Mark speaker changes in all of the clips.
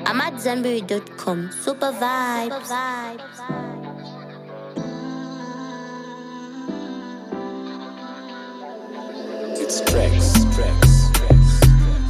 Speaker 1: I'm at Zenberry.com. Super vibes.
Speaker 2: It's tracks, tracks, tracks.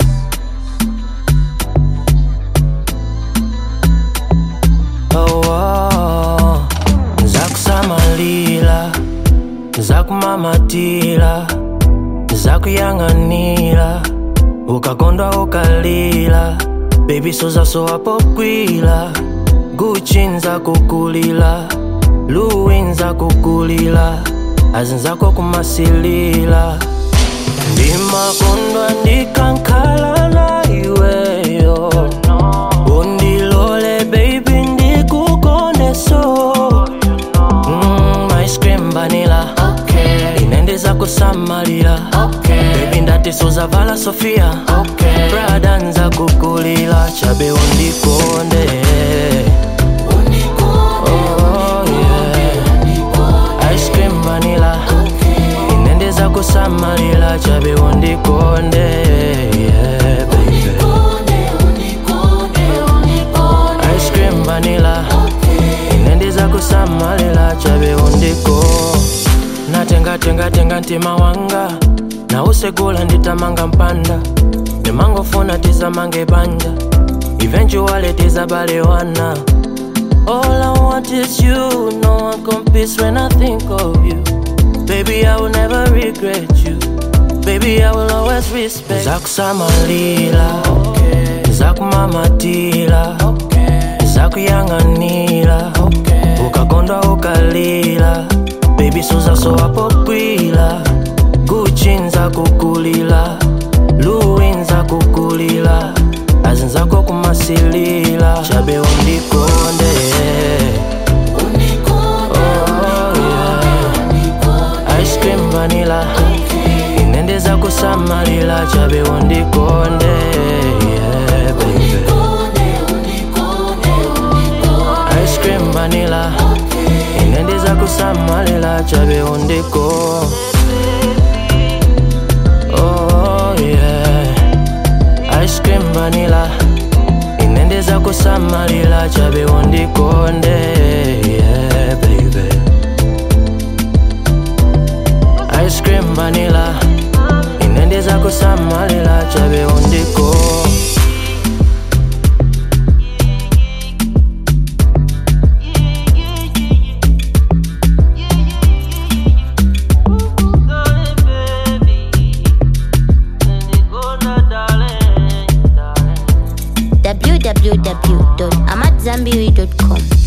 Speaker 3: Oh, oh, zakusamalira zakumamatira zakuyang'anira ukakondwa ukalira bebi sozasowa pokwila guchi nzakukulila luwi nzakukulila azinzako kumasilila ndimakondwa ndikankhala na iweyo undilole baby ndikukoneso mm, ice cream vanilla okay. inendeza kusamalira okay. baby ndati suzavala sofia okay. brada nza kukulila chabe undikonde Oh, yeah. Ice cream vanilla inendeza kusamalira chabe undikonde yeah, baby. ice cream vanilla inendiza kusamalira chabe undiko natengatengatenga ntima wanga nausegula nditamanga mpanda ndimangofuna tizamange banja eventually tizabalewana All I want is you, no one competes when I think of you. Baby, I will never regret you. Baby, I will always respect. Zakusamalira, okay. zakumamatira, okay. zakuyang'anira, okay. ukakondwa ukalira, baby suzasowa pokwila, Gucci nzakukulila, Louis nzakukulila, azinzako kumasilila, chabe undikonde. Oh, yeah. Ice cream vanilla inendeza kusamalira chabe undikonde yeah, baby. Ice cream vanilla inendeza kusamalira chabe undiko Oh, yeah. Ice cream vanilla inendeza kusamalira chabe undikonde yeah, baby. ice cream vanilla inendeza kusamalira chabe undiko
Speaker 1: www.amatzambiri.com.